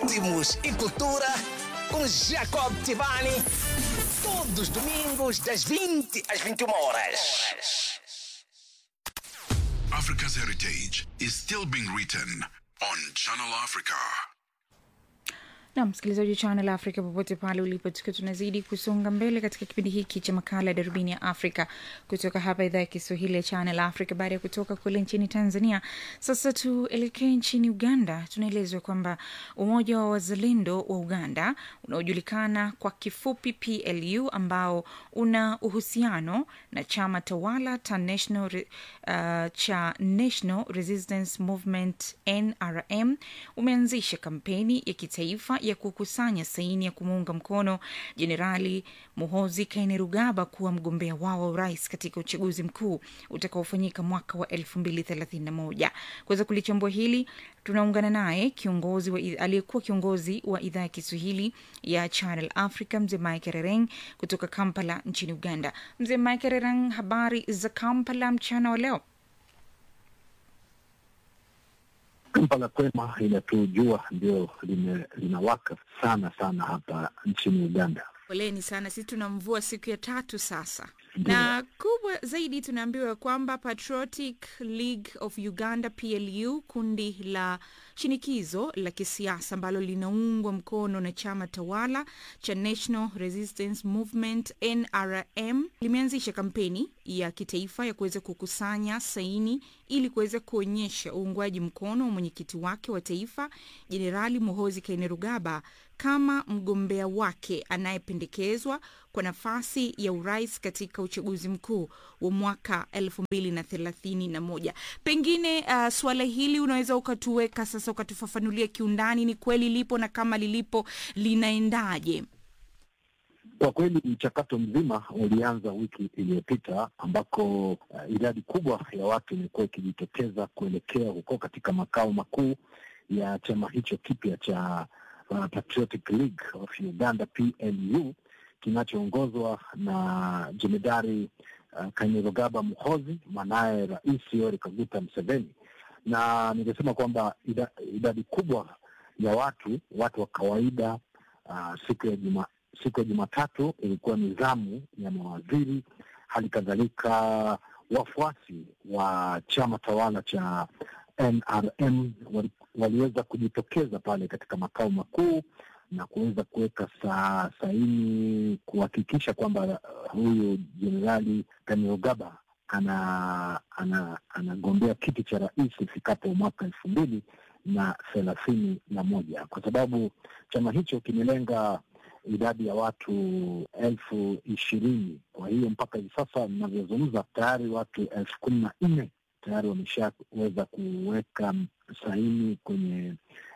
ritmos e cultura com Jacob Tivani. Todos os domingos, das 20 às 21 horas. Africa's heritage is still being written on Channel Africa. na msikilizaji wa Channel Africa popote pale ulipo, tukiwa tunazidi kusonga mbele katika kipindi hiki cha makala ya darubini ya Afrika kutoka hapa idhaa ya Kiswahili ya Channel Africa. Baada ya kutoka kule nchini Tanzania, sasa tuelekee nchini Uganda. Tunaelezwa kwamba umoja wa wazalendo wa Uganda unaojulikana kwa kifupi PLU, ambao una uhusiano na chama tawala cha National, Re- uh, cha National Resistance Movement NRM umeanzisha kampeni ya kitaifa ya kukusanya saini ya kumuunga mkono Jenerali Muhozi Kainerugaba kuwa mgombea wao wa urais katika uchaguzi mkuu utakaofanyika mwaka wa 2031. Kuweza kulichambua hili tunaungana naye kiongozi wa aliyekuwa kiongozi wa idhaa ya Kiswahili ya Channel Africa mzee Mike Rereng kutoka Kampala nchini Uganda. Mzee Mike Rereng, habari za Kampala mchana wa leo? Kampala kwema inatujua ndio lime- linawaka sana sana hapa nchini Uganda. Poleni sana, sisi tuna mvua siku ya tatu sasa, na kubwa zaidi tunaambiwa kwamba Patriotic League of Uganda PLU, kundi la shinikizo la kisiasa ambalo linaungwa mkono na chama tawala cha National Resistance Movement NRM, limeanzisha kampeni ya kitaifa ya kuweza kukusanya saini ili kuweza kuonyesha uungwaji mkono wa mwenyekiti wake wa taifa Jenerali Muhozi Kainerugaba kama mgombea wake anayependekezwa kwa nafasi ya urais katika uchaguzi mkuu wa mwaka elfu mbili na thelathini na moja. Pengine uh, suala hili unaweza ukatuweka sasa, ukatufafanulia kiundani, ni kweli lipo na kama lilipo linaendaje? Kwa kweli mchakato mzima ulianza wiki iliyopita ambako uh, idadi kubwa ya watu imekuwa ikijitokeza kuelekea huko katika makao makuu ya chama hicho kipya cha uh, Patriotic League of Uganda PLU kinachoongozwa na jemedari uh, Kainerugaba Muhozi, mwanaye Rais Yoweri Kaguta Museveni, na ningesema kwamba ida, idadi kubwa ya watu watu wa kawaida uh, siku ya juma siku ya Jumatatu ilikuwa ni zamu ya mawaziri, hali kadhalika wafuasi wa chama tawala cha NRM wali, waliweza kujitokeza pale katika makao makuu na kuweza kuweka sa, saini kuhakikisha kwamba uh, huyu jenerali Kainerugaba ana ana anagombea kiti cha rais ifikapo mwaka elfu mbili na thelathini na moja kwa sababu chama hicho kimelenga idadi ya watu elfu ishirini. Kwa hiyo mpaka hivi sasa ninavyozungumza, tayari watu elfu kumi na nne tayari wameshaweza kuweka saini kwenye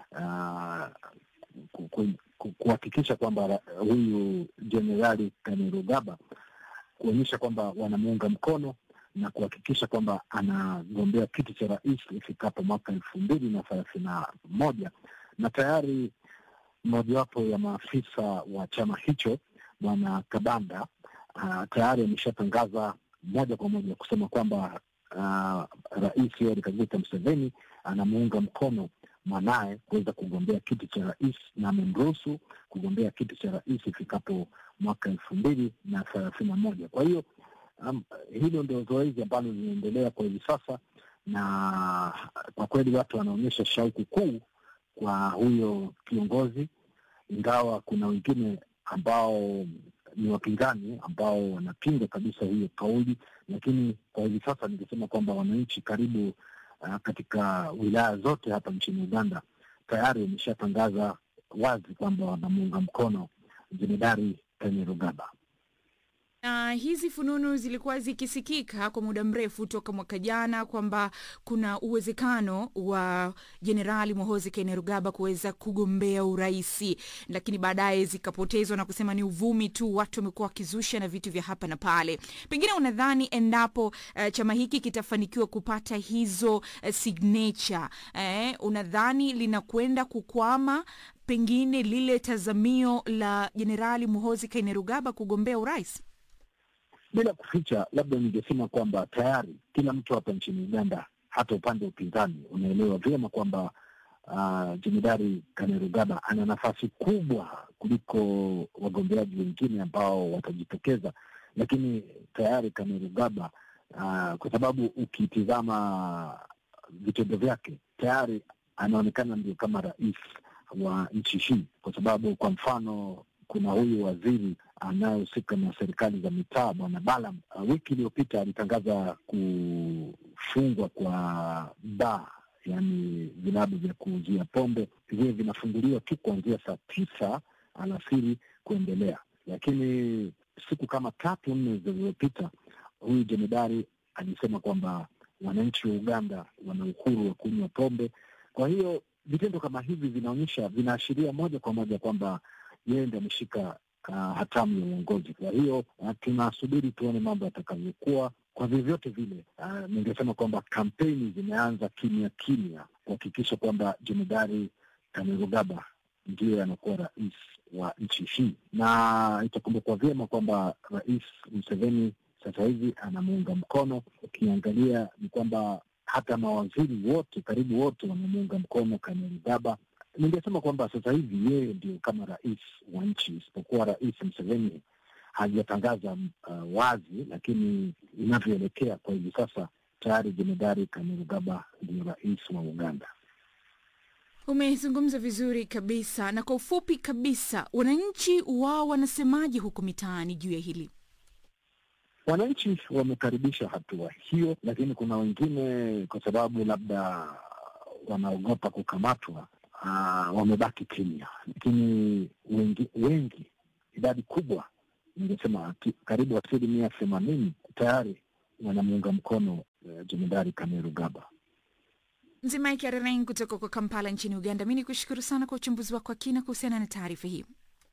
uh, ku- ku- ku- kuhakikisha kwamba ra- huyu jenerali Kainerugaba kuonyesha kwamba wanamuunga mkono na kuhakikisha kwamba anagombea kiti cha rais ifikapo mwaka elfu mbili na thelathini na moja na tayari mojawapo ya maafisa wa chama hicho bwana Kabanda uh, tayari ameshatangaza moja kwa moja kusema kwamba uh, rais Yoweri Kaguta Museveni anamuunga mkono mwanaye kuweza kugombea kiti cha rais na amemruhusu kugombea kiti cha rais ifikapo mwaka elfu mbili na thelathini na moja. Kwa hiyo um, hilo ndio zoezi ambalo linaendelea kwa hivi sasa, na kwa kweli watu wanaonyesha shauku kuu kwa huyo kiongozi, ingawa kuna wengine ambao ni wapinzani ambao wanapinga kabisa hiyo kauli, lakini kwa hivi sasa ningesema kwamba wananchi karibu uh, katika wilaya zote hapa nchini Uganda tayari wameshatangaza wazi kwamba wanamuunga mkono jemedari Kainerugaba. na hizi fununu zilikuwa zikisikika kwa muda mrefu toka mwaka jana kwamba kuna uwezekano wa jenerali Muhoozi Kainerugaba kuweza kugombea uraisi, lakini baadaye zikapotezwa na kusema ni uvumi tu, watu wamekuwa wakizusha na vitu vya hapa na pale. Pengine unadhani endapo uh, chama hiki kitafanikiwa kupata hizo uh, signature eh, unadhani linakwenda kukwama pengine lile tazamio la jenerali Muhoozi Kainerugaba kugombea urais? Bila kuficha, labda ningesema kwamba tayari kila mtu hapa nchini Uganda, hata upande wa upinzani, unaelewa vyema kwamba uh, Jemedari Kainerugaba ana nafasi kubwa kuliko wagombeaji wengine ambao watajitokeza, lakini tayari Kainerugaba uh, kwa sababu ukitizama vitendo vyake tayari anaonekana ndio kama rais wa nchi hii, kwa sababu kwa mfano kuna huyu waziri anayehusika na serikali za mitaa bwana Balam, uh, wiki iliyopita alitangaza kufungwa kwa baa, yaani vilabu vya kuuzia pombe viwe vinafunguliwa tu kuanzia saa tisa alasiri kuendelea. Lakini siku kama tatu nne zilizopita, huyu jemedari alisema kwamba wananchi wa Uganda wana uhuru wa kunywa pombe. Kwa hiyo vitendo kama hivi vinaonyesha, vinaashiria moja kwa moja kwamba yeye ndo ameshika uh, hatamu ya uongozi. Kwa hiyo uh, tunasubiri tuone mambo yatakavyokuwa. Kwa vyovyote vile, uh, ningesema kwamba kampeni zimeanza kimya kimya kuhakikisha kwamba jemedari Kainerugaba ndiye anakuwa rais wa nchi hii, na itakumbukwa vyema kwamba Rais Museveni sasa hivi anamuunga mkono. Ukiangalia ni kwamba hata mawaziri wote karibu wote wanamuunga mkono Kainerugaba. Ningesema kwamba sasa hivi yeye ndio kama rais wa nchi, isipokuwa Rais Museveni hajatangaza uh, wazi, lakini inavyoelekea kwa hivi sasa tayari jemedari Kainerugaba ndio rais wa Uganda. Umezungumza vizuri kabisa, na kwa ufupi kabisa, wananchi wao wanasemaje huko mitaani juu ya hili? Wananchi wamekaribisha hatua hiyo, lakini kuna wengine kwa sababu labda wanaogopa kukamatwa, uh, wamebaki kimya, lakini wengi, wengi idadi kubwa, ningesema karibu asilimia themanini tayari wanamuunga mkono uh, jemedari Kainerugaba. Mzimaiki Arereng kutoka kwa Kampala nchini Uganda, mi ni kushukuru sana kwa uchambuzi wako wa kina kuhusiana na taarifa hii.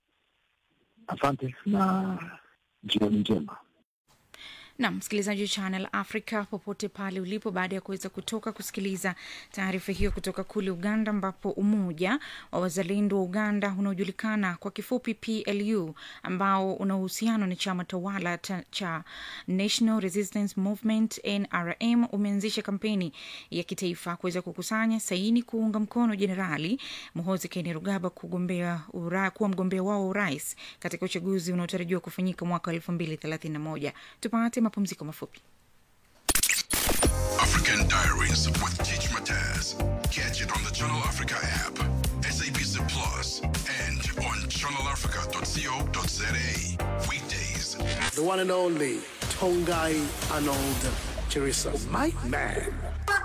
Asante na jioni njema. na msikilizaji wa Channel Africa popote pale ulipo, baada ya kuweza kutoka kusikiliza taarifa hiyo kutoka kule Uganda, ambapo umoja wa wazalendo wa Uganda unaojulikana kwa kifupi PLU, ambao una uhusiano na chama tawala ta, cha National Resistance Movement NRM, umeanzisha kampeni ya kitaifa kuweza kukusanya saini kuunga mkono Jenerali Muhoozi Kainerugaba kugombea ura, kuwa mgombea wao wa urais katika uchaguzi unaotarajiwa kufanyika mwaka elfu mbili thelathini na moja. Tupate mapumziko mafupi. African Diaries with Teach Mataz. Catch it on the Channel Africa app, SABC Plus, and on channelafrica.co.za. Weekdays. the one and only Tongai Arnold Chirisa. My man.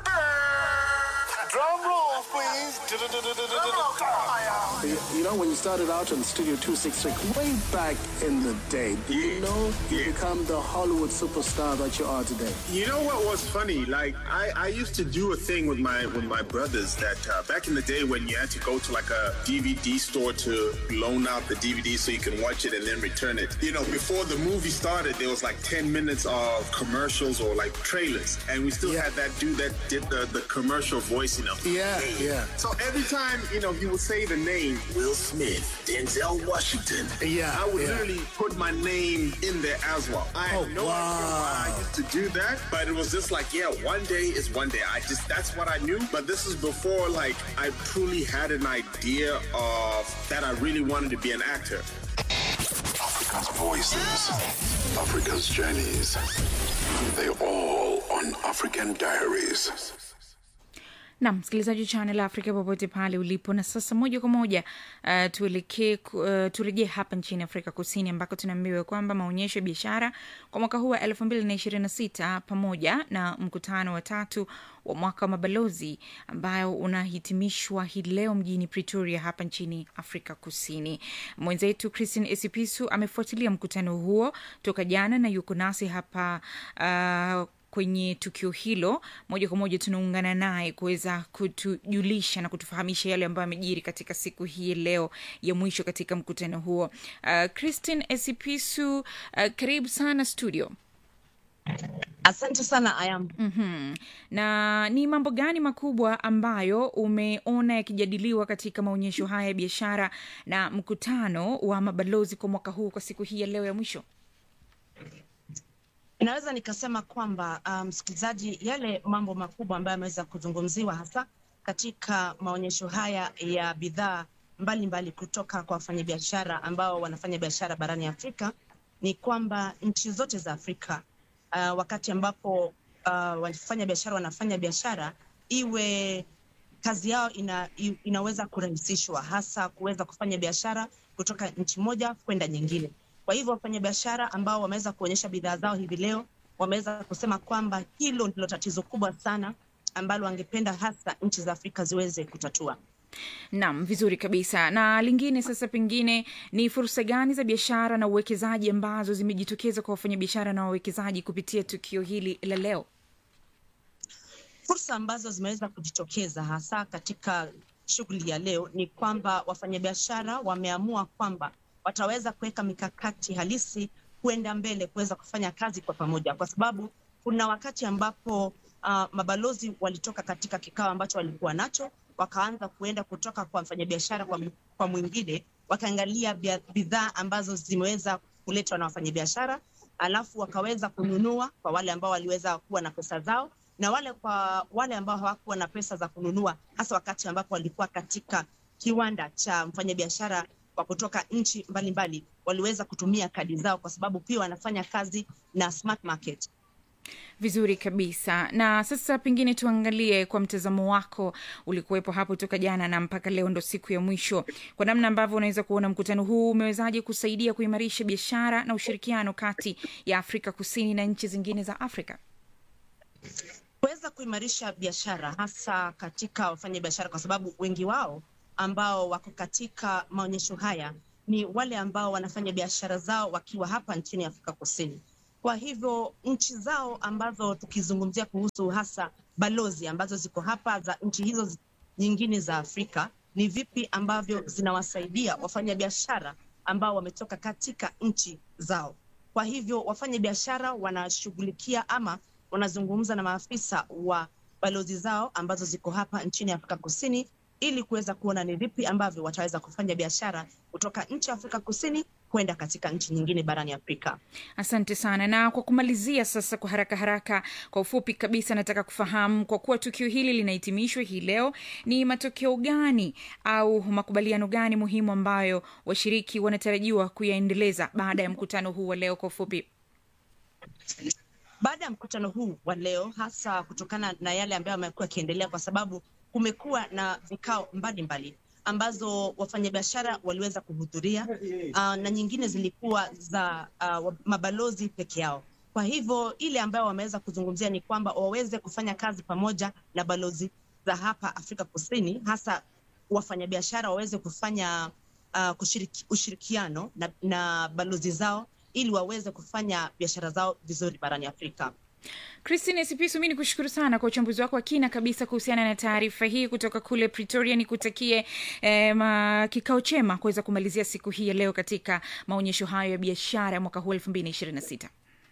Drum roll, please. You, you know, when you started out on Studio 266, way back in the day, did you know you become the Hollywood superstar that you are today? You know what was funny? Like I, I used to do a thing with my with my brothers that uh, back in the day when you had to go to like a DVD store to loan out the DVD so you can watch it and then return it. You know, before the movie started, there was like 10 minutes of commercials or like trailers, and we still Yeah. had that dude that did the, the commercial voice, you know. Yeah, yeah. So every time, you know, he would say the name Will Smith, Denzel Washington. Yeah, I would yeah. literally put my name in there as well. I Oh, had no idea why I used to do that, but it was just like, yeah, one day is one day. I just that's what I knew. But this is before like I truly had an idea of that I really wanted to be an actor. Africa's voices, Africa's journeys. They all on African Diaries. na msikilizaji wa Channel Africa popote pale ulipo. Na sasa moja kwa moja uh, tuelekee uh, turejee hapa nchini Afrika Kusini ambako tunaambiwa kwamba maonyesho ya biashara kwa mwaka huu wa elfu mbili na ishirini na sita pamoja na mkutano wa tatu wa mwaka wa mabalozi ambayo unahitimishwa hii leo mjini Pretoria hapa nchini Afrika Kusini. Mwenzetu Christine Esipisu amefuatilia mkutano huo toka jana na yuko nasi hapa uh, kwenye tukio hilo moja kwa moja tunaungana naye kuweza kutujulisha na kutufahamisha yale ambayo amejiri katika siku hii leo ya mwisho katika mkutano huo. Uh, Christine Esipisu, uh, karibu sana studio. Asante sana Ayam. mm Na ni mambo gani makubwa ambayo umeona yakijadiliwa katika maonyesho haya ya biashara na mkutano wa mabalozi kwa mwaka huu kwa siku hii ya leo ya mwisho? Naweza nikasema kwamba uh, msikilizaji, yale mambo makubwa ambayo yameweza kuzungumziwa hasa katika maonyesho haya ya bidhaa mbalimbali kutoka kwa wafanyabiashara ambao wanafanya biashara barani Afrika ni kwamba nchi zote za Afrika uh, wakati ambapo uh, wafanya biashara wanafanya biashara iwe kazi yao ina, i- inaweza kurahisishwa hasa kuweza kufanya biashara kutoka nchi moja kwenda nyingine. Kwa hivyo wafanyabiashara ambao wameweza kuonyesha bidhaa zao hivi leo wameweza kusema kwamba hilo ndilo tatizo kubwa sana ambalo wangependa hasa nchi za Afrika ziweze kutatua. Naam, vizuri kabisa. Na lingine sasa, pengine ni fursa gani za biashara na uwekezaji ambazo zimejitokeza kwa wafanyabiashara na wawekezaji kupitia tukio hili la leo? Fursa ambazo zimeweza kujitokeza hasa katika shughuli ya leo ni kwamba wafanyabiashara wameamua kwamba wataweza kuweka mikakati halisi kwenda mbele kuweza kufanya kazi kwa pamoja, kwa sababu kuna wakati ambapo uh, mabalozi walitoka katika kikao ambacho walikuwa nacho, wakaanza kuenda kutoka kwa mfanyabiashara kwa, m- kwa mwingine, wakaangalia bia- bidhaa ambazo zimeweza kuletwa na wafanyabiashara, alafu wakaweza kununua kwa wale ambao waliweza kuwa na pesa zao na wale kwa wale ambao hawakuwa na pesa za kununua, hasa wakati ambapo walikuwa katika kiwanda cha mfanyabiashara wa kutoka nchi mbalimbali, waliweza kutumia kadi zao, kwa sababu pia wanafanya kazi na Smart Market. Vizuri kabisa. Na sasa pengine tuangalie kwa mtazamo wako, ulikuwepo hapo toka jana na mpaka leo ndo siku ya mwisho, kwa namna ambavyo unaweza kuona mkutano huu umewezaje kusaidia kuimarisha biashara na ushirikiano kati ya Afrika Kusini na nchi zingine za Afrika? kuweza kuimarisha biashara hasa katika wafanyabiashara, kwa sababu wengi wao ambao wako katika maonyesho haya ni wale ambao wanafanya biashara zao wakiwa hapa nchini Afrika Kusini. Kwa hivyo nchi zao ambazo tukizungumzia kuhusu hasa balozi ambazo ziko hapa za nchi hizo zi- nyingine za Afrika, ni vipi ambavyo zinawasaidia wafanyabiashara ambao wametoka katika nchi zao. Kwa hivyo wafanya biashara wanashughulikia ama wanazungumza na maafisa wa balozi zao ambazo ziko hapa nchini Afrika Kusini ili kuweza kuona ni vipi ambavyo wataweza kufanya biashara kutoka nchi ya Afrika Kusini kwenda katika nchi nyingine barani Afrika. Asante sana. Na kwa kumalizia sasa, kwa haraka haraka, kwa ufupi kabisa, nataka kufahamu kwa kuwa tukio hili linahitimishwa hii leo, ni matokeo gani au makubaliano gani muhimu ambayo washiriki wanatarajiwa kuyaendeleza baada ya mkutano huu wa leo? Kwa ufupi. baada ya mkutano huu wa leo, hasa kutokana na yale ambayo yamekuwa yakiendelea, kwa sababu kumekuwa na vikao mbalimbali ambazo wafanyabiashara waliweza kuhudhuria uh, na nyingine zilikuwa za uh, mabalozi peke yao. Kwa hivyo ile ambayo wameweza kuzungumzia ni kwamba waweze kufanya kazi pamoja na balozi za hapa Afrika Kusini, hasa wafanyabiashara waweze kufanya uh, kushiriki, ushirikiano na, na balozi zao ili waweze kufanya biashara zao vizuri barani Afrika. Christine Sipisu, mi ni kushukuru sana kwa uchambuzi wako wa kina kabisa kuhusiana na taarifa hii kutoka kule Pretoria. Nikutakie eh, ma- kikao chema kuweza kumalizia siku hii ya leo katika maonyesho hayo ya biashara ya mwaka huu elfu mbili na ishirini na sita.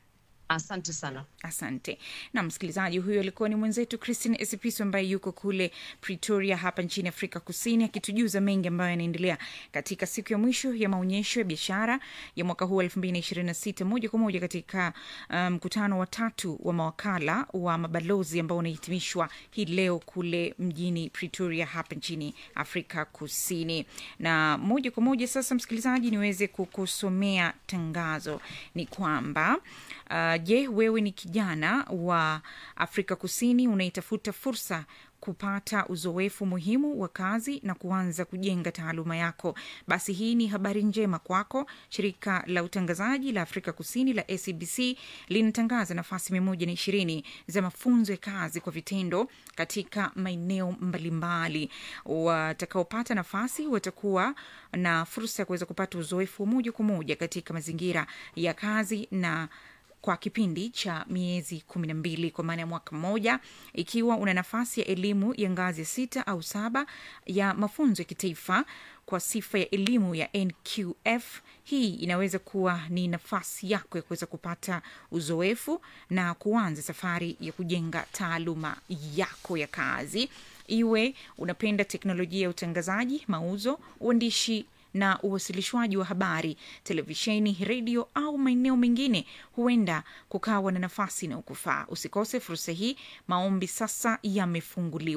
Asante sana. Asante na msikilizaji, huyo alikuwa ni mwenzetu Christine Esipiso ambaye yuko kule Pretoria hapa nchini Afrika Kusini, akitujuza mengi ambayo yanaendelea katika siku ya mwisho ya maonyesho ya biashara ya mwaka huu elfu mbili na ishirini na sita moja kwa moja katika mkutano um, wa tatu wa mawakala wa mabalozi ambao unahitimishwa hii leo kule mjini Pretoria hapa nchini Afrika Kusini. Na moja kwa moja sasa, msikilizaji, niweze kukusomea tangazo ni kwamba Uh, je, wewe ni kijana wa Afrika Kusini unaitafuta fursa kupata uzoefu muhimu wa kazi na kuanza kujenga taaluma yako, basi hii ni habari njema kwako. Shirika la utangazaji la Afrika Kusini la SABC linatangaza nafasi mia moja na ishirini za mafunzo ya kazi kwa vitendo katika maeneo mbalimbali. Watakaopata nafasi watakuwa na fursa ya kuweza kupata uzoefu wa moja kwa moja katika mazingira ya kazi na kwa kipindi cha miezi kumi na mbili kwa maana ya mwaka mmoja. Ikiwa una nafasi ya elimu ya ngazi ya sita au saba ya mafunzo ya kitaifa kwa sifa ya elimu ya NQF, hii inaweza kuwa ni nafasi yako ya kuweza kupata uzoefu na kuanza safari ya kujenga taaluma yako ya kazi. Iwe unapenda teknolojia ya utangazaji, mauzo, uandishi na uwasilishwaji wa habari, televisheni, redio au maeneo mengine, huenda kukawa na nafasi inayokufaa. Usikose fursa hii. Maombi sasa yamefunguliwa.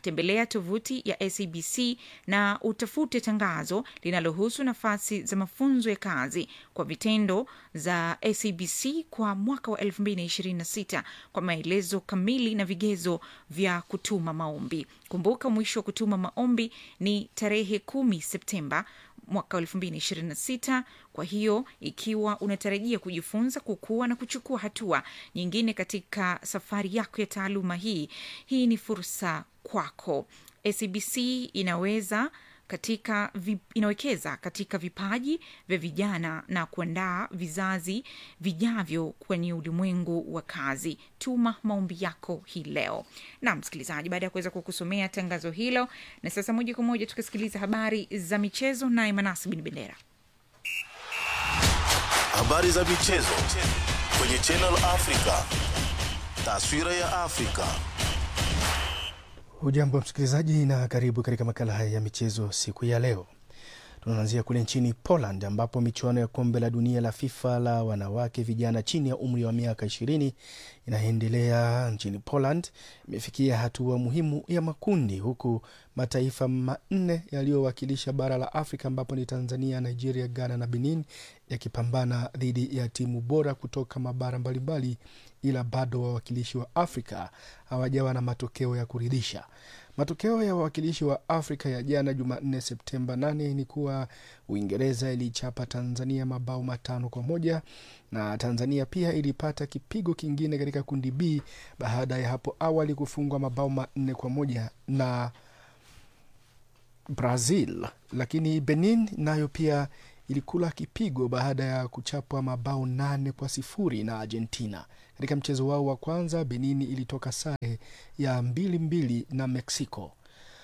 tembelea tovuti ya SABC na utafute tangazo linalohusu nafasi za mafunzo ya kazi kwa vitendo za SABC kwa mwaka wa 2026 kwa maelezo kamili na vigezo vya kutuma maombi. Kumbuka mwisho wa kutuma maombi ni tarehe kumi Septemba mwaka 2026. Kwa hiyo ikiwa unatarajia kujifunza, kukua na kuchukua hatua nyingine katika safari yako ya taaluma hii, hii ni fursa kwako. SABC inaweza katika vi, inawekeza katika vipaji vya vijana na kuandaa vizazi vijavyo kwenye ulimwengu wa kazi. Tuma maombi yako hii leo. Na msikilizaji, baada ya kuweza kukusomea tangazo hilo, na sasa moja kwa moja tukasikiliza habari za michezo, naye Manasi Bin Bendera. Habari za michezo kwenye Channel Africa. Taswira ya Afrika. Hujambo msikilizaji, na karibu katika makala haya ya michezo siku ya leo. Tunaanzia kule nchini Poland ambapo michuano ya kombe la dunia la FIFA la wanawake vijana chini ya umri wa miaka ishirini inaendelea nchini Poland. Imefikia hatua muhimu ya makundi, huku mataifa manne yaliyowakilisha bara la Afrika ambapo ni Tanzania, Nigeria, Ghana na Benin yakipambana dhidi ya timu bora kutoka mabara mbalimbali, ila bado wawakilishi wa Afrika hawajawa na matokeo ya kuridhisha. Matokeo ya wawakilishi wa Afrika ya jana Jumanne Septemba 8 ni kuwa Uingereza ilichapa Tanzania mabao matano kwa moja na Tanzania pia ilipata kipigo kingine katika kundi B baada ya hapo awali kufungwa mabao manne kwa moja na Brazil, lakini Benin nayo pia ilikula kipigo baada ya kuchapwa mabao nane kwa sifuri na Argentina. Katika mchezo wao wa kwanza, Benin ilitoka sare ya mbili mbili na Mexico.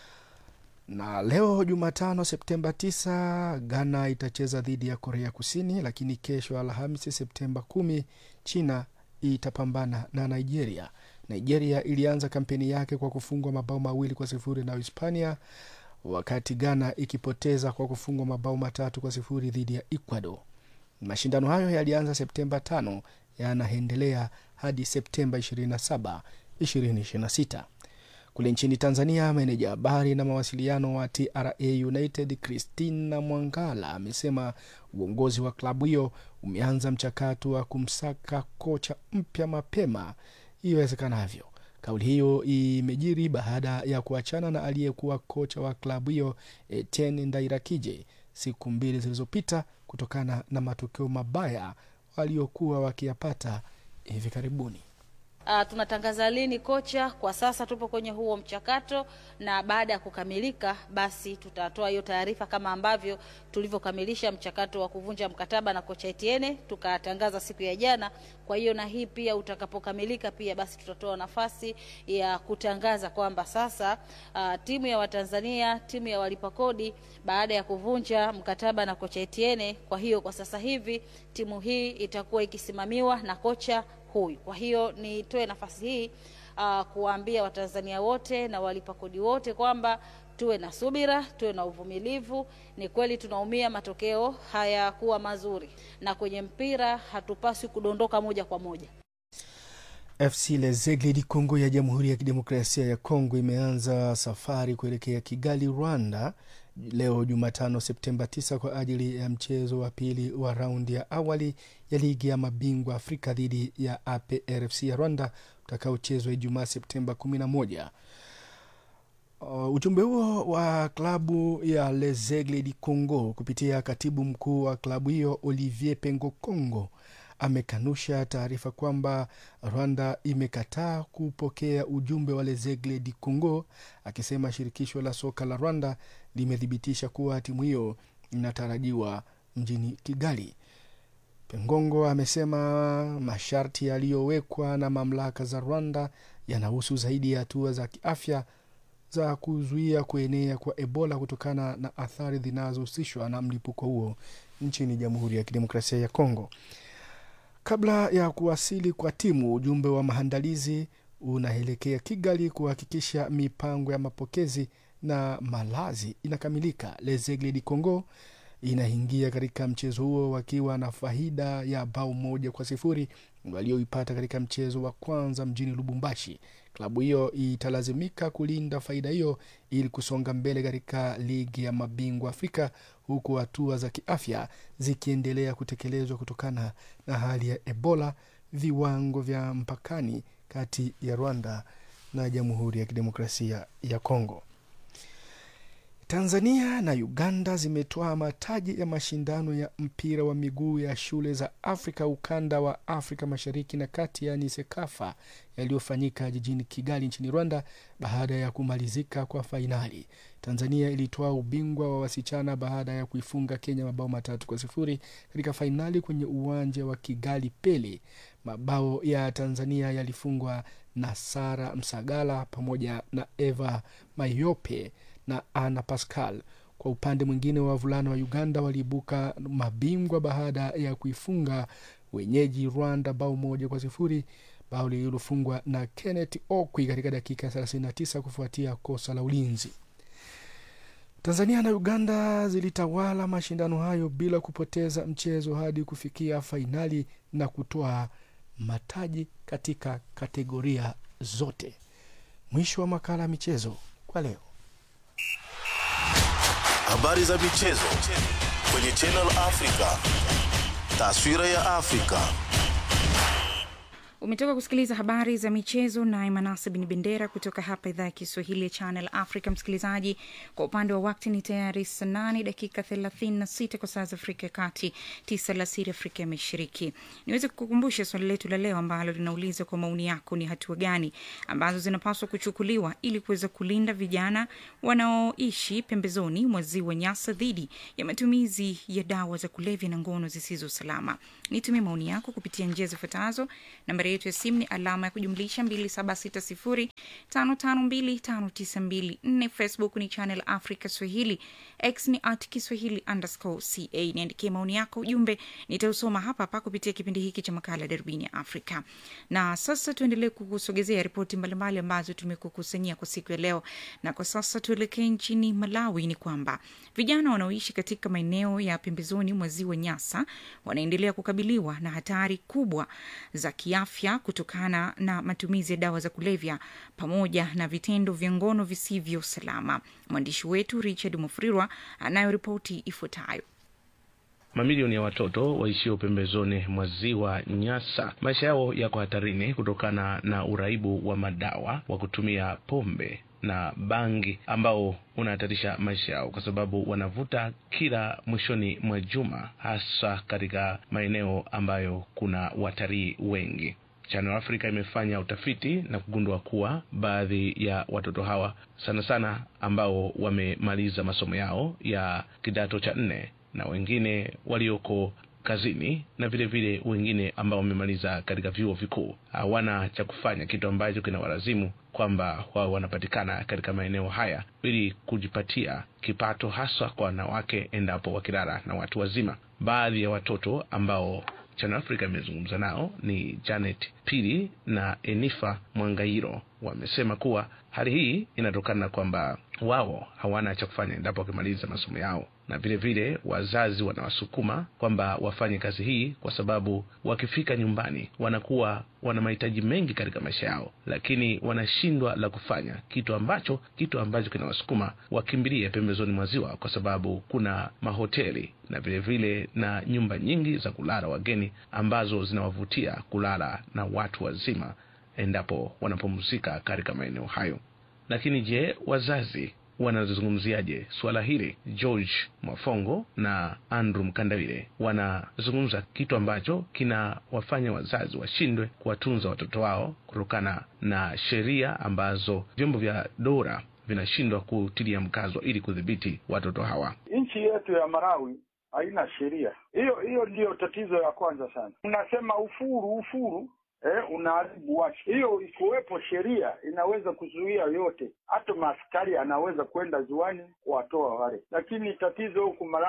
Na leo Jumatano Septemba 9 Ghana itacheza dhidi ya Korea Kusini, lakini kesho Alhamisi Septemba kumi China itapambana na Nigeria. Nigeria ilianza kampeni yake kwa kufungwa mabao mawili kwa sifuri na Hispania wakati Ghana ikipoteza kwa kufungwa mabao matatu kwa sifuri dhidi ya Ecuador. Mashindano hayo yalianza Septemba tano yanaendelea hadi Septemba 27, 2026. Kule nchini Tanzania, meneja habari na mawasiliano wa TRA United Christina Mwangala amesema uongozi wa klabu hiyo umeanza mchakato wa kumsaka kocha mpya mapema iwezekanavyo. Kauli hiyo imejiri baada ya kuachana na aliyekuwa kocha wa klabu hiyo Etienne Ndairakije siku mbili zilizopita kutokana na matokeo mabaya waliokuwa wakiyapata hivi karibuni. Uh, tunatangaza lini kocha? Kwa sasa tupo kwenye huo mchakato, na baada ya kukamilika, basi tutatoa hiyo taarifa kama ambavyo tulivyokamilisha mchakato wa kuvunja mkataba na kocha Etienne tukatangaza siku ya jana. Kwa hiyo na hii pia utakapokamilika, pia basi tutatoa nafasi ya kutangaza kwamba sasa uh, timu ya Watanzania, timu ya walipa kodi, baada ya kuvunja mkataba na kocha Etienne, kwa hiyo kwa sasa hivi timu hii itakuwa ikisimamiwa na kocha huyu. Kwa hiyo nitoe nafasi hii uh, kuwaambia Watanzania wote na walipa kodi wote kwamba tuwe na subira, tuwe na uvumilivu. Ni kweli tunaumia, matokeo hayakuwa mazuri, na kwenye mpira hatupaswi kudondoka moja kwa moja. FC Lezegle di Kongo ya Jamhuri ya Kidemokrasia ya Kongo imeanza safari kuelekea Kigali, Rwanda leo Jumatano Septemba 9 kwa ajili ya mchezo wa pili wa raundi ya awali ya ligi ya mabingwa Afrika dhidi ya APRFC ya Rwanda utakaochezwa Ijumaa Septemba 11. Uh, ujumbe huo wa klabu ya Lezegle di Congo kupitia katibu mkuu wa klabu hiyo Olivier Pengo Congo amekanusha taarifa kwamba Rwanda imekataa kupokea ujumbe wa Lezegle di Congo, akisema shirikisho la soka la Rwanda limethibitisha kuwa timu hiyo inatarajiwa mjini Kigali. Pengongo amesema masharti yaliyowekwa na mamlaka za Rwanda yanahusu zaidi ya hatua za kiafya za kuzuia kuenea kwa Ebola kutokana na athari zinazohusishwa na mlipuko huo nchini Jamhuri ya Kidemokrasia ya Kongo. Kabla ya kuwasili kwa timu, ujumbe wa maandalizi unaelekea Kigali kuhakikisha mipango ya mapokezi na malazi inakamilika. Lezegle di Congo inaingia katika mchezo huo wakiwa na faida ya bao moja kwa sifuri walioipata katika mchezo wa kwanza mjini Lubumbashi. Klabu hiyo italazimika kulinda faida hiyo ili kusonga mbele katika ligi ya mabingwa Afrika, huku hatua za kiafya zikiendelea kutekelezwa kutokana na hali ya Ebola, viwango vya mpakani kati ya Rwanda na Jamhuri ya Kidemokrasia ya Kongo. Tanzania na Uganda zimetoa mataji ya mashindano ya mpira wa miguu ya shule za Afrika ukanda wa Afrika Mashariki na Kati, yaani SEKAFA, yaliyofanyika jijini Kigali nchini Rwanda baada ya kumalizika kwa fainali. Tanzania ilitoa ubingwa wa wasichana baada ya kuifunga Kenya mabao matatu kwa sifuri katika fainali kwenye uwanja wa Kigali Pele. Mabao ya Tanzania yalifungwa na Sara Msagala pamoja na Eva Mayope na Ana Pascal. Kwa upande mwingine, wavulana wa Uganda waliibuka mabingwa baada ya kuifunga wenyeji Rwanda bao moja kwa sifuri, bao lililofungwa na Kenneth Okwi katika dakika ya 39 kufuatia kosa la ulinzi. Tanzania na Uganda zilitawala mashindano hayo bila kupoteza mchezo hadi kufikia fainali na kutoa mataji katika kategoria zote. Mwisho wa makala ya michezo kwa leo. Habari za michezo kwenye Channel Africa. Taswira ya Afrika. Umetoka kusikiliza habari za michezo naye Manase Bin Bendera kutoka hapa idhaa ya Kiswahili ya Channel Africa. Msikilizaji, kwa upande wa wakti ni tayari saa nane dakika thelathini na sita kwa saa za Afrika ya Kati, tisa alasiri Afrika ya Mashariki. Niweze kukukumbusha swali letu la leo ambalo linauliza kwa maoni yako, ni hatua gani ambazo zinapaswa kuchukuliwa ili kuweza kulinda vijana wanaoishi pembezoni mwa ziwa Nyasa dhidi ya matumizi ya dawa za kulevya na ngono zisizo salama. Nitumie maoni yako kupitia njia zifuatazo. Nambari yetu ya simu ni alama ya kujumlisha 276055259254. Facebook ni Channel Africa Swahili, X ni at Kiswahili underscore ca. Niandikie maoni yako, ujumbe nitausoma hapa hapa kupitia kipindi hiki cha makala ya Darubini ya Afrika. Na sasa tuendelee kukusogezea ripoti mbalimbali ambazo tumekukusanyia kwa siku ya leo, na kwa sasa tuelekee nchini Malawi. Ni kwamba vijana wanaoishi katika maeneo ya pembezoni mwa ziwa Nyasa wanaendelea kukabiliwa na hatari kubwa za kiafya kutokana na matumizi ya dawa za kulevya pamoja na vitendo vya ngono visivyo salama. Mwandishi wetu Richard Mufrirwa anayo ripoti ifuatayo. Mamilioni ya watoto waishio pembezoni mwa ziwa Nyasa, maisha yao yako hatarini kutokana na uraibu wa madawa wa kutumia pombe na bangi ambao unahatarisha maisha yao kwa sababu wanavuta kila mwishoni mwa juma, hasa katika maeneo ambayo kuna watalii wengi. Channel Africa imefanya utafiti na kugundua kuwa baadhi ya watoto hawa sana sana ambao wamemaliza masomo yao ya kidato cha nne na wengine walioko kazini na vile vile wengine ambao wamemaliza katika vyuo vikuu hawana cha kufanya, kitu ambacho kinawalazimu kwamba wao wanapatikana katika maeneo haya ili kujipatia kipato, haswa kwa wanawake endapo wakilala na watu wazima. Baadhi ya watoto ambao Channel Africa imezungumza nao ni Janet Pili na Enifa Mwangairo. Wamesema kuwa hali hii inatokana na kwamba wao hawana cha kufanya endapo wakimaliza masomo yao, na vile vile wazazi wanawasukuma kwamba wafanye kazi hii kwa sababu wakifika nyumbani wanakuwa wana mahitaji mengi katika maisha yao, lakini wanashindwa la kufanya, kitu ambacho kitu ambacho kinawasukuma wakimbilie pembezoni mwa ziwa, kwa sababu kuna mahoteli na vile vile na nyumba nyingi za kulala wageni ambazo zinawavutia kulala na watu wazima endapo wanapumzika katika maeneo hayo. Lakini je, wazazi wanazungumziaje suala hili? George Mwafongo na Andrew Mkandawile wanazungumza kitu ambacho kinawafanya wazazi washindwe kuwatunza watoto wao kutokana na sheria ambazo vyombo vya dola vinashindwa kutilia mkazo ili kudhibiti watoto hawa. Nchi yetu ya Malawi haina sheria hiyo. Hiyo ndiyo tatizo ya kwanza sana. Unasema ufuru ufuru Eh, unaharibu watu. Hiyo ikuwepo sheria inaweza kuzuia yote, hata maaskari anaweza kwenda ziwani kuwatoa wale, lakini tatizo huku Malawi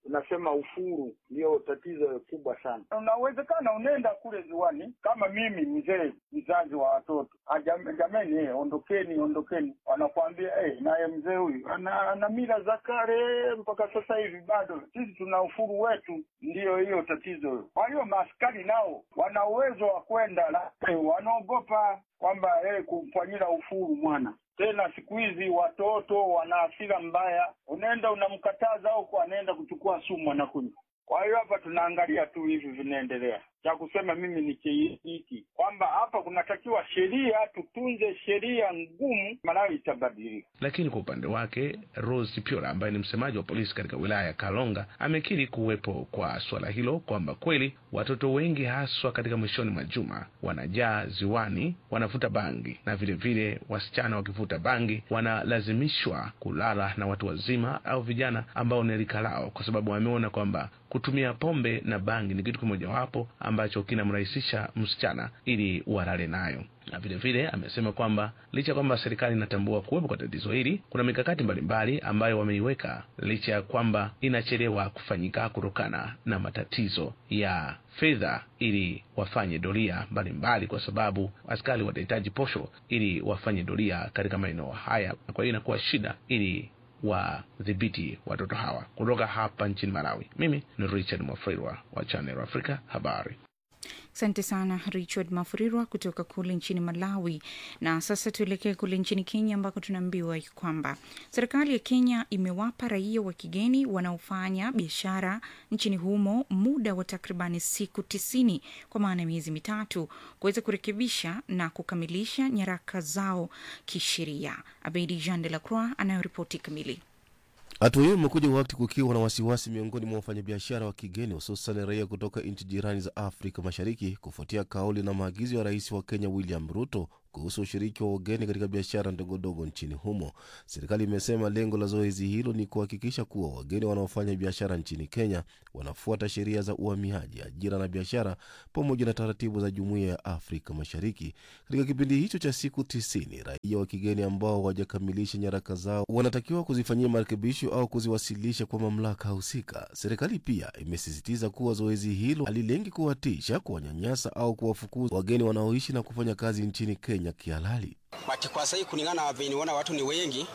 unasema ufuru ndio tatizo kubwa sana. Unawezekana unaenda kule ziwani, kama mimi mzee mzazi wa watoto, "Ah, jam- jameni, eh, ondokeni, ondokeni. Wanakuambia eh, naye mzee huyu ana, ana mila za kale mpaka sasa hivi bado sisi tuna ufuru wetu. Ndiyo hiyo tatizo. Kwa hiyo maaskari nao wana uwezo wa kwenda, lakini wanaogopa kwamba eh, kumfanyia ufuru mwana tena siku hizi watoto wana hasira mbaya, unaenda unamkataza huko, anaenda kuchukua sumu anakunywa. Kwa hiyo hapa tunaangalia tu hivi vinaendelea. Cha kusema mimi ni chi- hiki kwamba hapa kunatakiwa sheria, tutunze sheria ngumu, Malawi itabadilika. Lakini kwa upande wake Rose Pyora ambaye ni msemaji wa polisi katika wilaya ya Kalonga amekiri kuwepo kwa suala hilo, kwamba kweli watoto wengi haswa katika mwishoni mwa juma wanajaa ziwani wanavuta bangi, na vile vile wasichana wakivuta bangi wanalazimishwa kulala na watu wazima au vijana ambao ni rika lao, kwa sababu wameona kwamba kutumia pombe na bangi ni kitu kimojawapo ambacho kinamrahisisha msichana ili walale nayo na vile vile amesema kwamba licha ya kwamba serikali inatambua kuwepo kwa tatizo hili, kuna mikakati mbalimbali ambayo wameiweka licha ya kwamba inachelewa kufanyika kutokana na matatizo ya fedha, ili wafanye doria mbalimbali, kwa sababu askari watahitaji posho ili wafanye doria katika maeneo haya, na kwa hiyo inakuwa shida ili wadhibiti watoto hawa. Kutoka hapa nchini Malawi, mimi ni Richard Mwafrirwa wa Channel Africa habari. Asante sana Richard Mafurirwa kutoka kule nchini Malawi. Na sasa tuelekee kule nchini Kenya ambako tunaambiwa kwamba serikali ya Kenya imewapa raia wa kigeni wanaofanya biashara nchini humo muda wa takribani siku tisini kwa maana ya miezi mitatu kuweza kurekebisha na kukamilisha nyaraka zao kisheria. Abedi Jean de la Croix anayoripoti kamili. Hatua hiyo imekuja wakati kukiwa na wasiwasi miongoni mwa wafanyabiashara wa kigeni hususan raia kutoka nchi jirani za Afrika Mashariki kufuatia kauli na maagizo ya rais wa Kenya William Ruto kuhusu ushiriki wa wageni katika biashara ndogondogo nchini humo. Serikali imesema lengo la zoezi hilo ni kuhakikisha kuwa wageni wanaofanya biashara nchini Kenya wanafuata sheria za uhamiaji, ajira na biashara pamoja na taratibu za Jumuiya ya Afrika Mashariki. Katika kipindi hicho cha siku tisini, raia wa kigeni ambao hawajakamilisha nyaraka zao wanatakiwa kuzifanyia marekebisho au kuziwasilisha kwa mamlaka husika. Serikali pia imesisitiza kuwa zoezi hilo halilengi kuwatisha, kuwanyanyasa au kuwafukuza wageni wanaoishi na kufanya kazi nchini Kenya kihalali. But kwa sahii kulingana na venye niona watu ni wengi,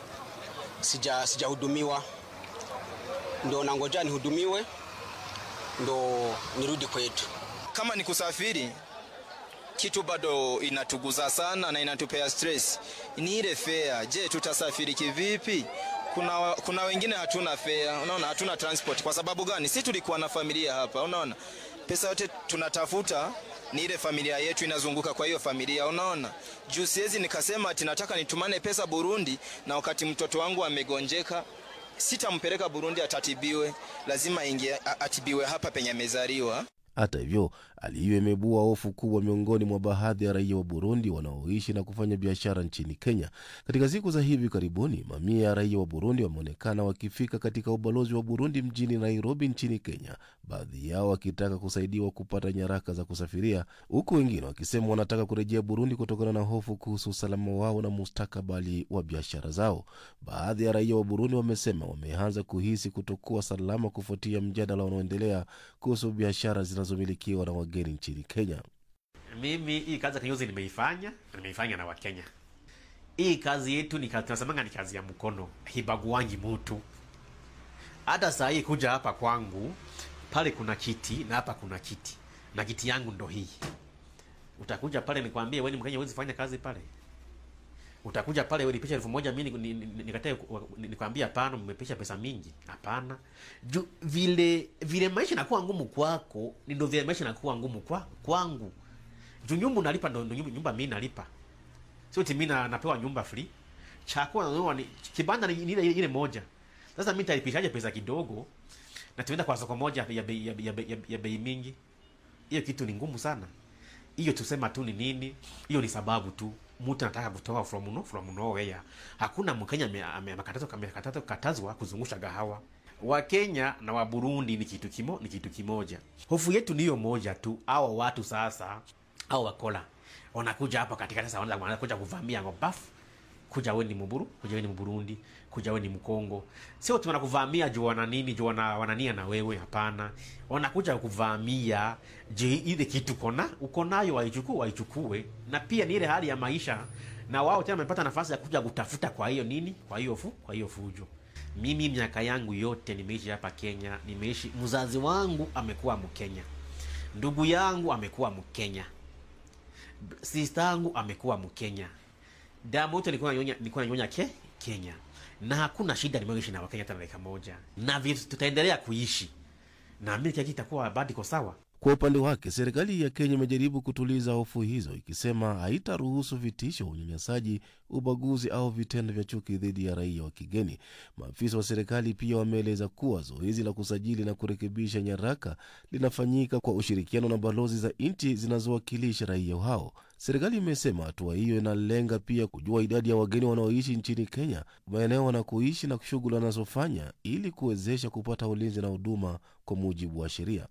sija sijahudumiwa, ndo nangoja nihudumiwe ndo nirudi kwetu. Kama ni kusafiri, kitu bado inatuguza sana na inatupea stress ni ile fare. Je, tutasafiri kivipi? Kuna, kuna wengine hatuna fare, unaona, hatuna transport. Kwa sababu gani? Si tulikuwa na familia hapa, unaona, pesa yote tunatafuta ni ile familia yetu inazunguka kwa hiyo familia, unaona. Juu siwezi nikasema ati nataka nitumane pesa Burundi na wakati mtoto wangu amegonjeka sitampeleka Burundi atatibiwe, lazima ingie atibiwe hapa penye amezaliwa. Hata hivyo, hali hiyo imebua hofu kubwa miongoni mwa baadhi ya raia wa Burundi wanaoishi na kufanya biashara nchini Kenya. Katika siku za hivi karibuni, mamia ya raia wa Burundi wameonekana wakifika katika ubalozi wa Burundi mjini Nairobi nchini Kenya, baadhi yao wakitaka kusaidiwa kupata nyaraka za kusafiria, huku wengine wakisema wanataka kurejea Burundi kutokana na hofu kuhusu usalama wao na mustakabali wa biashara zao. Baadhi ya raia wa Burundi wamesema wameanza kuhisi kutokuwa salama kufuatia mjadala unaoendelea kuhusu biashara zinazomilikiwa na wageni nchini Kenya. Mimi hii kazi ya kinyozi nimeifanya, nimeifanya na Wakenya. Hii kazi yetu ni kazi tunasemanga ni kazi ya mkono, hibaguangi mutu. Hata saa hii kuja hapa kwangu, pale kuna kiti na hapa kuna kiti, na kiti yangu ndo hii. Utakuja pale nikwambie, wewe ni Mkenya, huwezi fanya kazi pale. Utakuja pale wewe nipisha elfu moja mimi ni- ni- ni- nikatae nikwambia hapana, mmepisha pesa mingi. Hapana. Juu vile vile maisha inakuwa ngumu kwako, ni ndio vile maisha inakuwa ngumu kwa kwangu. Juu nyumba unalipa ndo ndo nyumba, nyumba mimi nalipa. Sio eti mimi na- napewa nyumba free. Chakula nanunua ni kibanda ni ni ile ile moja. Sasa mimi nitalipishaje pesa kidogo? Na tuenda kwa soko moja ya bei ya, bei- ya, bei- ya, ya bei mingi. Hiyo kitu ni ngumu sana. Hiyo tusema tu ni nini? Hiyo ni sababu tu mtu anataka kutoka from no, from nowhere. Hakuna Mkenya ame- ame- amekatazwa amekatazwa katazwa kuzungusha gahawa. Wakenya na wa Burundi ni kitu kimo, ni kitu kimoja. Hofu yetu ni hiyo moja tu. Hao watu sasa au wakola wanakuja hapa katika sasa wanaanza wanakuja kuvamia ngobafu kuja we ni mburu kuja we ni mburundi kuja we ni mkongo sio tu wanakuvamia juu wana nini juu wana, wanania na wewe hapana wanakuja kuvamia je ile kitu kona uko nayo waichukue waichukue na pia ni ile hali ya maisha na wao tena wamepata nafasi ya kuja kutafuta kwa hiyo nini kwa hiyo fu kwa hiyo fujo mimi miaka yangu yote nimeishi hapa kenya nimeishi mzazi wangu amekuwa mkenya ndugu yangu amekuwa mkenya sista yangu amekuwa mkenya damu yote nilikuwa nanyonya nilikuwa nanyonya ke kenya na hakuna shida nimeishi na wakenya hata na dakika moja na vi- tutaendelea kuishi naamini kila kitu itakuwa bado iko sawa Kwa upande wake, serikali ya Kenya imejaribu kutuliza hofu hizo, ikisema haitaruhusu vitisho, unyanyasaji, ubaguzi au vitendo vya chuki dhidi ya raia wa kigeni. Maafisa wa serikali pia wameeleza kuwa zoezi la kusajili na kurekebisha nyaraka linafanyika kwa ushirikiano na balozi za nchi zinazowakilisha raia hao. Serikali imesema hatua hiyo inalenga pia kujua idadi ya wageni wanaoishi nchini Kenya, maeneo wanakoishi na shughuli wanazofanya, ili kuwezesha kupata ulinzi na huduma kwa mujibu wa sheria.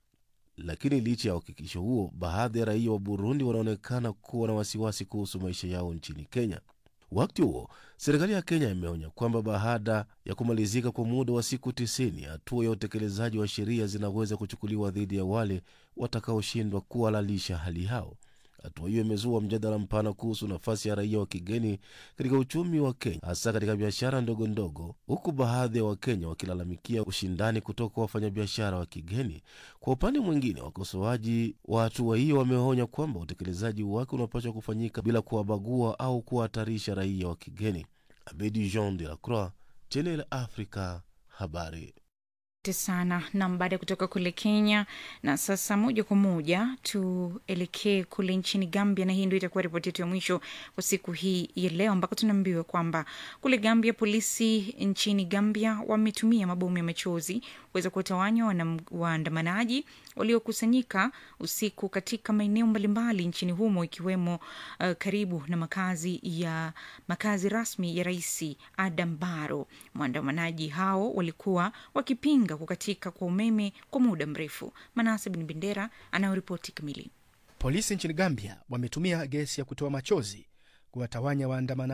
Lakini licha ya uhakikisho huo, baadhi ya raia wa Burundi wanaonekana kuwa na wasiwasi kuhusu maisha yao nchini Kenya. Wakati huo serikali ya Kenya imeonya kwamba baada ya kumalizika kwa muda wa siku tisini, hatua ya utekelezaji wa sheria zinaweza kuchukuliwa dhidi ya wale watakaoshindwa kuhalalisha hali yao. Hatua hiyo imezua mjadala mpana kuhusu nafasi ya raia wa kigeni katika uchumi wa Kenya, hasa katika biashara ndogo ndogo, huku baadhi ya Wakenya wakilalamikia ushindani kutoka wafanyabiashara wa kigeni. Kwa upande mwingine, wakosoaji wa hatua hiyo wameonya kwamba utekelezaji wake unapaswa kufanyika bila kuwabagua au kuwahatarisha raia wa kigeni. Abedi Jean de la Croix, Channel Africa, habari. Asante sana nam baada ya kutoka kule kenya na sasa moja kwa moja tuelekee kule nchini gambia na hii ndio itakuwa ripoti yetu ya mwisho kwa siku hii ya leo ambako tunaambiwa kwamba kule gambia polisi nchini gambia wametumia mabomu ya machozi kuweza kuwatawanya wanam- waandamanaji waliokusanyika usiku katika maeneo mbalimbali nchini humo ikiwemo uh, karibu na makazi ya makazi rasmi ya rais adam baro waandamanaji hao walikuwa wakipinga kukatika kwa umeme kwa muda mrefu manase bin bendera anayoripoti kamili Polisi nchini Gambia wametumia gesi ya kutoa machozi kuwatawanya waandamanaji